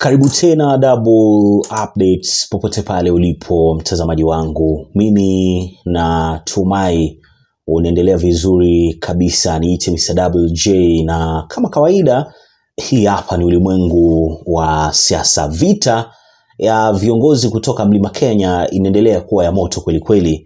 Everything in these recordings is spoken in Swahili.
Karibu tena Double Updates popote pale ulipo mtazamaji wangu, mimi natumai unaendelea vizuri kabisa. Niite Mr. Double J, na kama kawaida, hii hapa ni ulimwengu wa siasa. Vita ya viongozi kutoka Mlima Kenya inaendelea kuwa ya moto kweli kweli,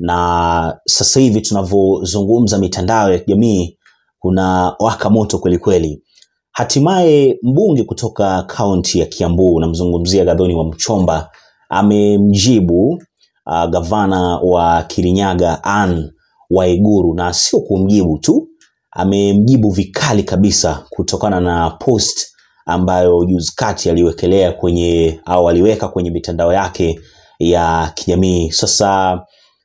na sasa hivi tunavyozungumza, mitandao ya kijamii kuna waka moto kweli kweli. Hatimaye mbunge kutoka kaunti ya Kiambu, namzungumzia Gathoni wa Mchomba, amemjibu uh, gavana wa Kirinyaga Anne Waiguru, na sio kumjibu tu, amemjibu vikali kabisa kutokana na post ambayo juzi kati aliwekelea kwenye au aliweka kwenye mitandao yake ya kijamii. Sasa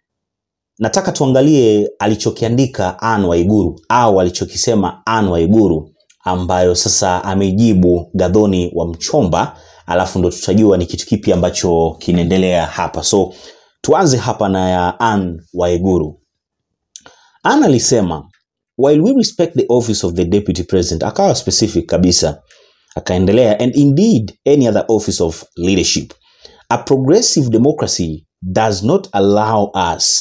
nataka tuangalie alichokiandika Anne Waiguru au alichokisema Anne Waiguru ambayo sasa amejibu Gathoni wa Mchomba, alafu ndo tutajua ni kitu kipi ambacho kinaendelea hapa. So tuanze hapa na ya Anne Waiguru. Anne alisema while we respect the office of the deputy president, akawa specific kabisa, akaendelea and indeed any other office of leadership, a progressive democracy does not allow us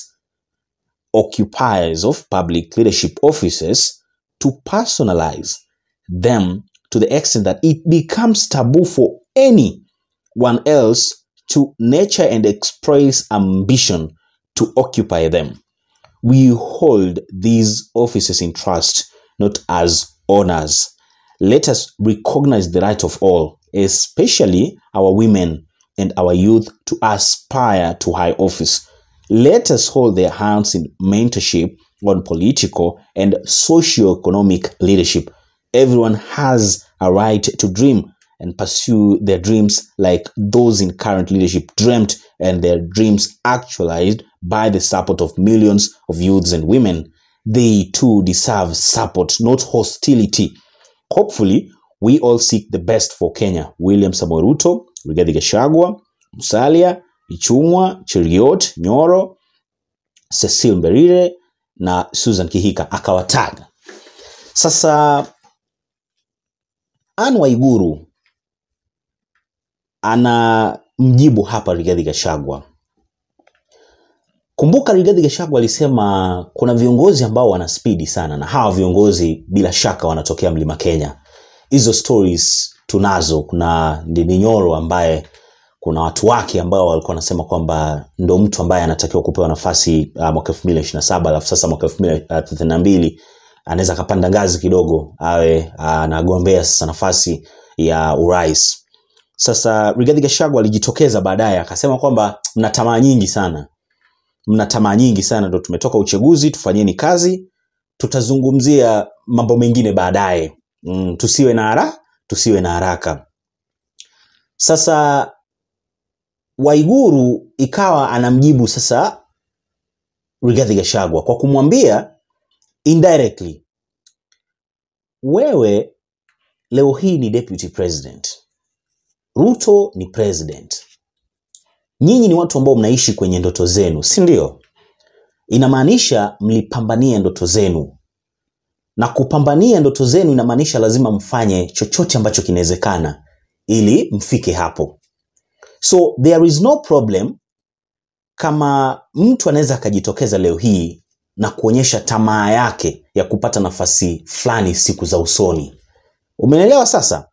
occupiers of public leadership offices to personalize them to the extent that it becomes taboo for anyone else to nurture and express ambition to occupy them. We hold these offices in trust, not as honors. Let us recognize the right of all, especially our women and our youth, to aspire to high office. Let us hold their hands in mentorship on political and socio-economic leadership. Everyone has a right to dream and pursue their dreams like those in current leadership dreamt and their dreams actualized by the support of millions of youths and women. They too deserve support, not hostility. Hopefully, we all seek the best for Kenya. William Samoei Ruto, Rigathi Gachagua, Musalia, Ichung'wa, Cheruiyot, Nyoro, Cecile Mberire na Susan Kihika akawataga. Sasa Anne Waiguru ana mjibu hapa Rigathi Gachagua. Kumbuka Rigathi Gachagua alisema kuna viongozi ambao wana spidi sana, na hawa viongozi bila shaka wanatokea Mlima Kenya. Hizo stories tunazo. Kuna Ndindi Nyoro ambaye kuna watu wake ambao walikuwa wanasema kwamba ndo mtu ambaye anatakiwa kupewa nafasi uh, mwaka 2027 alafu sasa mwaka 2032 anaweza akapanda ngazi kidogo awe anagombea sasa nafasi ya urais. Sasa Rigathi Gachagua alijitokeza baadaye akasema kwamba mna tamaa nyingi sana, mna tamaa nyingi sana, ndo tumetoka uchaguzi, tufanyeni kazi, tutazungumzia mambo mengine baadaye. Mm, tusiwe na hara, tusiwe na haraka. Sasa Waiguru ikawa anamjibu sasa Rigathi Gachagua kwa kumwambia indirectly, wewe leo hii ni deputy president, Ruto ni president, nyinyi ni watu ambao mnaishi kwenye ndoto zenu, si ndio? Inamaanisha mlipambania ndoto zenu, na kupambania ndoto zenu inamaanisha lazima mfanye chochote ambacho kinawezekana ili mfike hapo. So there is no problem kama mtu anaweza akajitokeza leo hii na kuonyesha tamaa yake ya kupata nafasi fulani siku za usoni. Umeelewa sasa?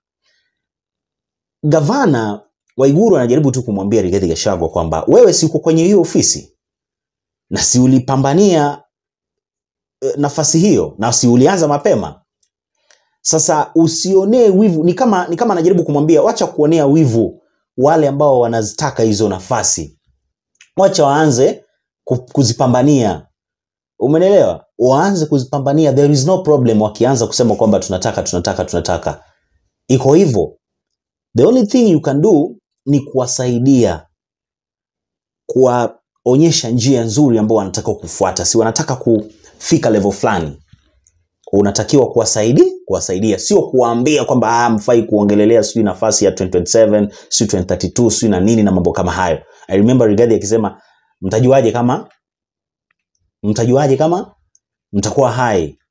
Gavana Waiguru anajaribu tu kumwambia Rigathi Gachagua kwamba wewe si uko kwenye hiyo ofisi na si ulipambania eh, nafasi hiyo na si ulianza mapema. Sasa usionee wivu, ni kama ni kama anajaribu kumwambia wacha kuonea wivu wale ambao wanazitaka hizo nafasi, wacha waanze ku- kuzipambania. Umenelewa? Waanze kuzipambania, there is no problem wakianza kusema kwamba tunataka tunataka tunataka. Iko hivyo. The only thing you can do ni kuwasaidia, kuwaonyesha njia nzuri ambao wanataka kufuata, si wanataka kufika level fulani unatakiwa kuwasaidia kuwasaidia, sio kuwaambia kwamba ah, mfai kuongelelea sijui nafasi ya 2027 sijui 2032 sijui na nini na mambo kama hayo. I remember Rigathi akisema mtajuaje kama mtajuaje kama mtakuwa hai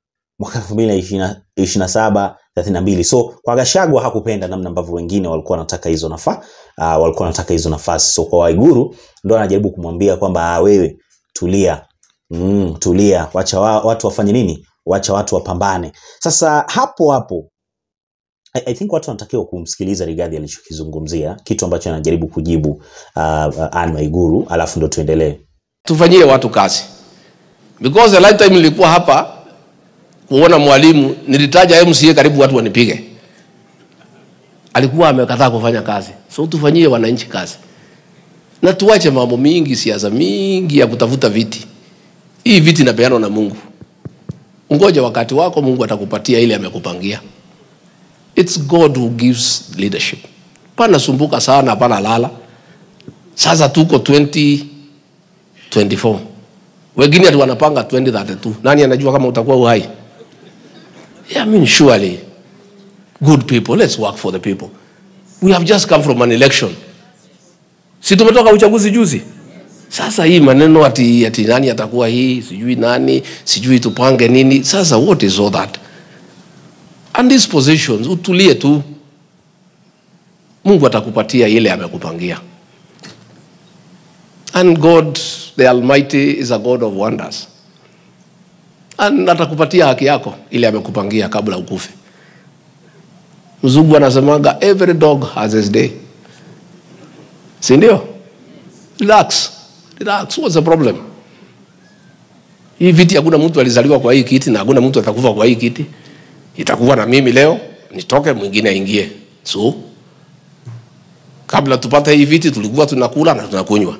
mwaka elfu mbili na ishirini na saba thelathini na mbili so kwa Gachagua hakupenda namna ambavyo wengine walikuwa wanataka hizo nafa uh, walikuwa wanataka hizo nafasi so kwa Waiguru ndo anajaribu kumwambia kwamba "Ah, wewe tulia mm, tulia wacha wa, watu wafanye nini wacha watu wapambane sasa hapo hapo I, I think watu wanatakiwa kumsikiliza Rigathi alichokizungumzia kitu ambacho anajaribu kujibu uh, uh, Anne Waiguru alafu ndo tuendelee tufanyie watu kazi because the last time nilikuwa hapa kuona mwalimu nilitaja MCA karibu watu wanipige alikuwa amekataa kufanya kazi so tufanyie wananchi kazi na tuache mambo mingi siasa mingi ya kutafuta viti hii viti inapeanwa na Mungu ngoja wakati wako Mungu atakupatia ile amekupangia it's God who gives leadership pana sumbuka sana pana lala sasa tuko 20 24 wengine ati wanapanga 2032 nani anajua kama utakuwa uhai yeah, I mean, surely good people let's work for the people we have just come from an election si tumetoka uchaguzi juzi sasa hii maneno ati, ati nani atakuwa hii sijui nani sijui tupange nini sasa what is all that and these positions utulie tu mungu atakupatia ile amekupangia And God, the Almighty, is a God of wonders. And atakupatia haki yako ile amekupangia kabla ukufe. Mzungu anasemaga every dog has his day, si ndio? Relax, relax. What's the problem? Hii viti hakuna mtu alizaliwa kwa hii kiti na hakuna mtu atakufa kwa hii kiti. Itakuwa na mimi leo, nitoke mwingine aingie. So kabla tupate hii viti tulikuwa tunakula na tunakunywa.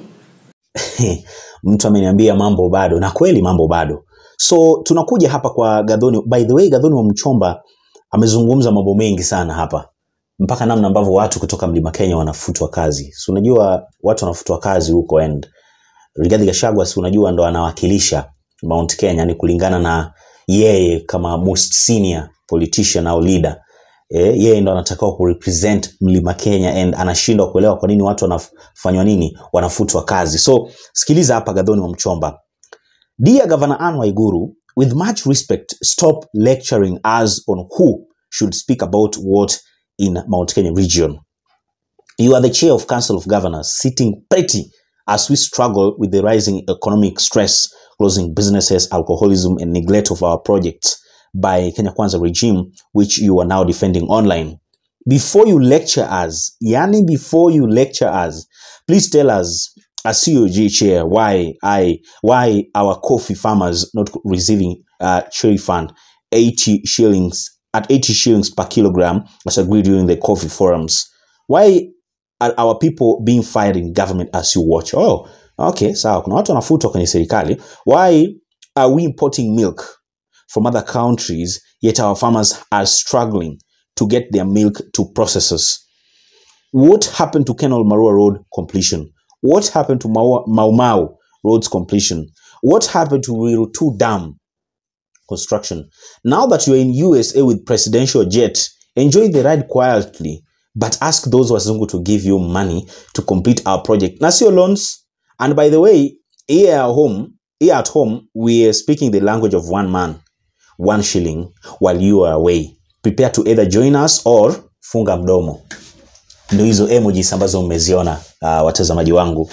mtu ameniambia mambo bado na kweli mambo bado so tunakuja hapa kwa gadhoni by the way gadhoni wa mchomba amezungumza mambo mengi sana hapa mpaka namna ambavyo watu kutoka mlima kenya wanafutwa kazi si unajua watu wanafutwa kazi huko and rigathi gachagua si unajua ndo anawakilisha mount kenya ni kulingana na yeye kama most senior politician au leader eh, yeye ndo anatakiwa kurepresent mlima kenya and anashindwa kuelewa kwa nini watu wanafanywa nini wanafutwa kazi so sikiliza hapa gadhoni wa mchomba dear governor anne waiguru with much respect stop lecturing us on who should speak about what in mount kenya region you are the chair of council of governors sitting pretty as we struggle with the rising economic stress closing businesses alcoholism and neglect of our projects by Kenya Kwanza regime, which you are now defending online. Before you lecture us, yani before you lecture us, please tell us as COG chair why I why our coffee farmers not receiving uh, cherry fund 80 shillings at 80 shillings per kilogram as agreed during the coffee forums. Why are our people being fired in government as you watch? Oh, okay, sawa. Kuna watu wanafutwa kwenye serikali. Why are we importing milk from other countries, yet our farmers are struggling to get their milk to processors. What happened to Kenol Marua Road completion? What happened to Mau Mau, Mau Road's completion? What happened to Ruiru 2 Dam construction? Now that you're in USA with presidential jet, enjoy the ride quietly, but ask those wazungu to give you money to complete our project. Na sio loans. And by the way, here at home, here at home, we are speaking the language of one man one shilling while you are away prepare to either join us or funga mdomo ndo hizo emojis ambazo mmeziona uh, watazamaji wangu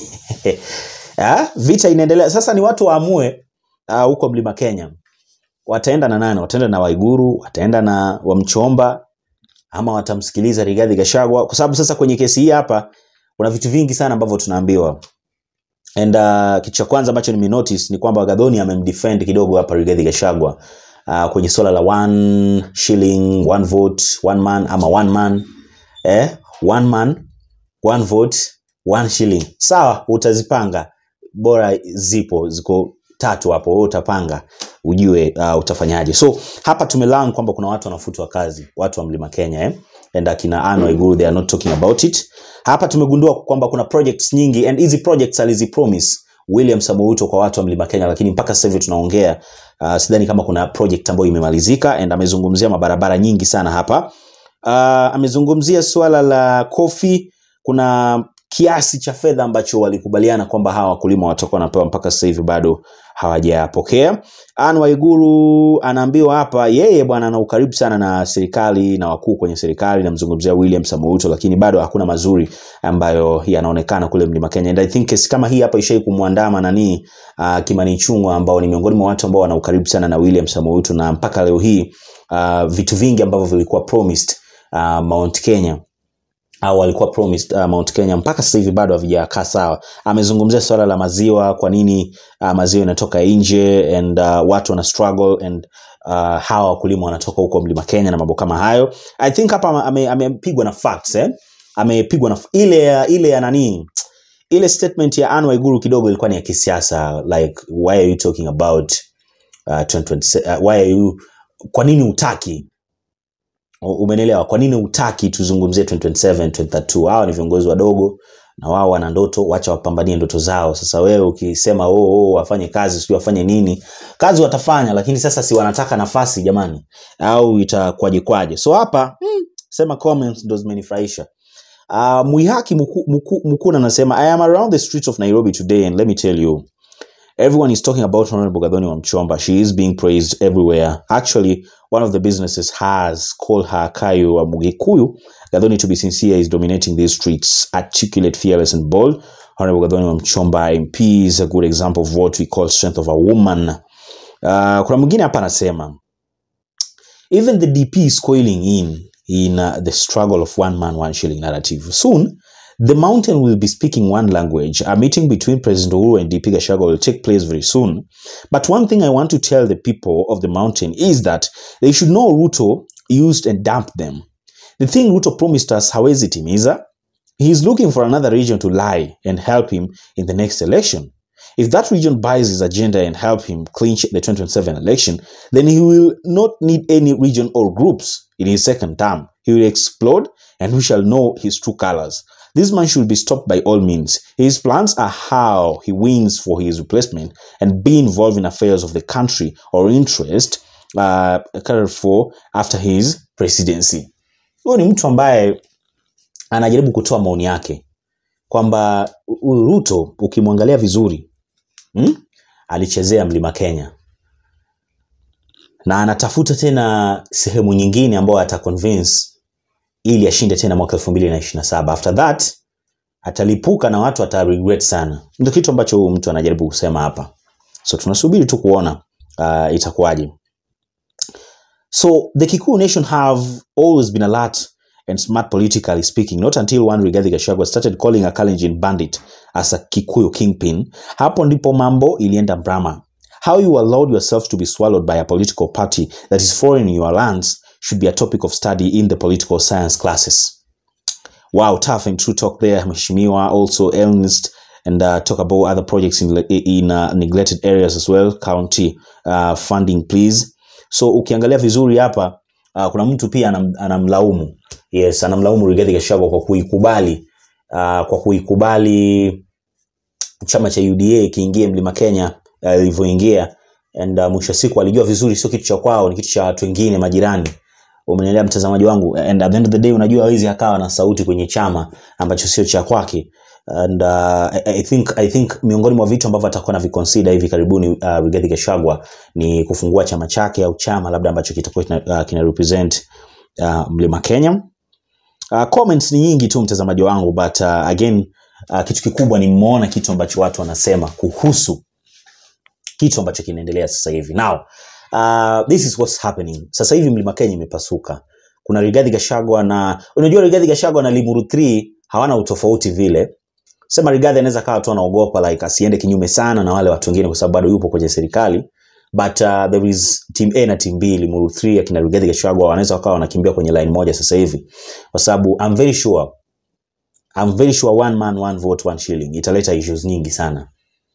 ah, vita inaendelea sasa ni watu waamue ah, huko uh, mlima kenya wataenda na nani wataenda na waiguru wataenda na wamchomba ama watamsikiliza rigadhi gashagwa kwa sababu sasa kwenye kesi hii hapa kuna vitu vingi sana ambavyo tunaambiwa and uh, kitu cha kwanza ambacho nimenotice ni kwamba gadhoni amemdefend kidogo hapa rigathi gashagwa uh, kwenye swala la one shilling one vote one man ama one man eh? one man one vote one shilling sawa utazipanga bora zipo ziko tatu hapo wewe utapanga ujue uh, utafanyaje so hapa tumelan kwamba kuna watu wanafutwa kazi watu wa mlima kenya eh? and akina Anne Waiguru they are not talking about it hapa tumegundua kwamba kuna projects nyingi and hizi projects alizipromise William Samoei Ruto kwa watu wa Mlima Kenya, lakini mpaka sasa hivi tunaongea uh, sidhani kama kuna project ambayo imemalizika and amezungumzia mabarabara nyingi sana hapa. Uh, amezungumzia suala la kofi, kuna kiasi cha fedha ambacho walikubaliana kwamba hawa wakulima watakuwa wanapewa, mpaka sasa hivi bado hawajapokea. Anne Waiguru anaambiwa hapa yeye bwana ana ukaribu sana na serikali na wakuu kwenye serikali, namzungumzia William Samoei Ruto, lakini bado hakuna mazuri ambayo yanaonekana kule Mlima Kenya. And I think kesi kama hii hapa ishai kumwandama nani uh, Kimani Ichung'wah ambao ni miongoni mwa watu ambao wana ukaribu sana na William Samoei Ruto na mpaka leo hii uh, vitu vingi ambavyo vilikuwa promised uh, Mount Kenya au alikuwa promised uh, Mount Kenya mpaka sasa hivi bado havijakaa sawa. Amezungumzia swala la maziwa, kwa nini uh, maziwa inatoka nje and uh, watu wana struggle and uh, hawa wakulima wanatoka huko Mlima Kenya na mambo kama hayo. I think hapa ame- amepigwa na facts eh? Amepigwa na ile ya ile ya nani ile statement ya Anne Waiguru kidogo ilikuwa ni ya kisiasa like why are you talking about uh, 2027 uh, why are you kwa nini utaki umenelewa kwa nini utaki tuzungumzie 2027 2032 hawa ni viongozi wadogo na wao wana ndoto wacha wapambanie ndoto zao sasa wewe ukisema oh, oh, wafanye kazi sijui wafanye nini kazi watafanya lakini sasa si wanataka nafasi jamani au itakwaje kwaje so hapa hmm, sema comments ndo zimenifurahisha uh, mwihaki Muku- Muku- mukuna anasema i am around the streets of nairobi today and let me tell you Everyone is talking about Honorable Gadoni Wamchomba. She is being praised everywhere. Actually, one of the businesses has called her Kayo Mugikuyu. Gadoni, to be sincere, is dominating these streets. Articulate, fearless, and bold. Honorable Gadoni Wamchomba MP is a good example of what we call strength of a woman. Uh, kuna mwingine hapa anasema even the DP is coiling in in uh, the struggle of one man one shilling narrative. Soon, the mountain will be speaking one language. A meeting between President Uhuru and DP Gashago will take place very soon. But one thing I want to tell the people of the mountain is that they should know Ruto used and dumped them. The thing Ruto promised us hawezi timiza, he is looking for another region to lie and help him in the next election. If that region buys his agenda and help him clinch the 2027 election, then he will not need any region or groups in his second term. He will explode and we shall know his true colors. This man should be stopped by all means. His plans are how he wins for his replacement and be involved in affairs of the country or interest uh, cared for after his presidency. Huyo ni mtu ambaye anajaribu kutoa maoni yake kwamba huyu Ruto ukimwangalia vizuri hmm? alichezea Mlima Kenya na anatafuta tena sehemu nyingine ambayo ataconvince ili ashinde tena mwaka elfu mbili na ishirini na saba after that atalipuka na watu ataregret sana ndio kitu ambacho huyu mtu anajaribu kusema hapa so tunasubiri tu kuona uh, itakuwaje so the kikuyu nation have always been alert and smart politically speaking not until one Rigathi Gachagua started calling a Kalenjin bandit as a Kikuyu kingpin hapo ndipo mambo ilienda mrama how you allowed yourself to be swallowed by a political party that is foreign in your lands should be a topic of study in the political science classes wow tough and true talk there mheshimiwa also Ernest and uh, talk about other projects in, in uh, neglected areas as well county uh, funding please so ukiangalia vizuri hapa uh, kuna mtu pia anam, anamlaumu yes anamlaumu Rigathi Gachagua kwa kuikubali uh, kwa kuikubali chama cha UDA kiingie Mlima Kenya uh, ilivyoingia and uh, mwisho wa siku alijua vizuri sio kitu cha kwao ni kitu cha watu wengine majirani umenielewa mtazamaji wangu and at the end of the day unajua hawezi akawa na sauti kwenye chama ambacho sio cha kwake and uh, I, I think I think miongoni mwa vitu ambavyo atakuwa na viconsider hivi karibuni uh, Rigathi Gachagua ni kufungua chama chake au chama labda ambacho kitakuwa kina, uh, kina represent uh, Mlima Kenya uh, comments ni nyingi tu mtazamaji wangu but uh, again uh, kitu kikubwa ni mmeona kitu ambacho watu wanasema kuhusu kitu ambacho kinaendelea sasa hivi now uh, this is what's happening sasa hivi mlima kenya imepasuka kuna rigadhi gashagwa na unajua rigadhi gashagwa na limuru 3 hawana utofauti vile sema rigadhi anaweza kawa tu anaogopa like asiende kinyume sana na wale watu wengine kwa sababu bado yupo kwenye serikali but uh, there is team a na team b limuru 3 akina rigadhi gashagwa wanaweza wakawa wanakimbia kwenye line moja sasa hivi kwa sababu i'm very sure I'm very sure one man one vote one shilling italeta issues nyingi sana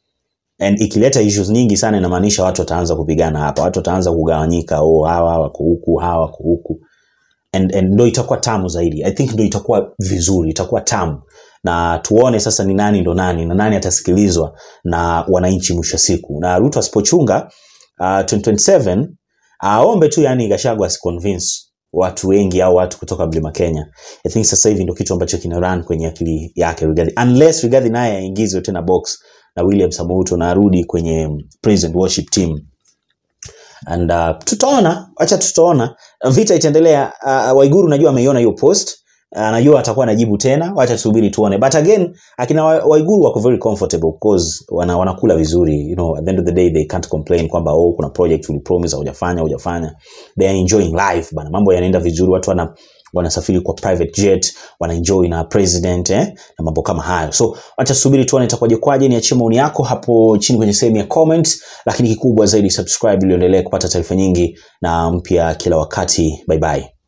and ikileta issues nyingi sana inamaanisha watu wataanza kupigana hapa watu wataanza kugawanyika oh hawa wako huku hawa wako huku and, and ndo itakuwa tamu zaidi i think ndo itakuwa vizuri itakuwa tamu na tuone sasa ni nani ndo nani na nani atasikilizwa na wananchi mwisho wa siku na ruto asipochunga uh, 2027 aombe tu yani gashagwa asiconvince watu wengi au watu kutoka mlima kenya i think sasa hivi ndo kitu ambacho kina run kwenye akili yake Rigathi. unless Rigathi naye aingizwe tena box na William Samoei Ruto na arudi kwenye president worship team and uh, tutaona acha tutaona vita itaendelea uh, waiguru najua ameiona hiyo post anajua atakuwa anajibu tena wacha tusubiri tuone but again akina Wa- waiguru wako very comfortable because wana, wanakula vizuri you know at the end of the day they can't complain kwamba oh kuna project ulipromise hujafanya hujafanya they are enjoying life bana mambo yanaenda vizuri watu wana wanasafiri kwa private jet wanaenjoy na president eh, na mambo kama hayo so acha tusubiri tuone itakuwaje kwaje niachie maoni yako hapo chini kwenye sehemu ya comment lakini kikubwa zaidi subscribe ili uendelee kupata taarifa nyingi na mpya kila wakati bye bye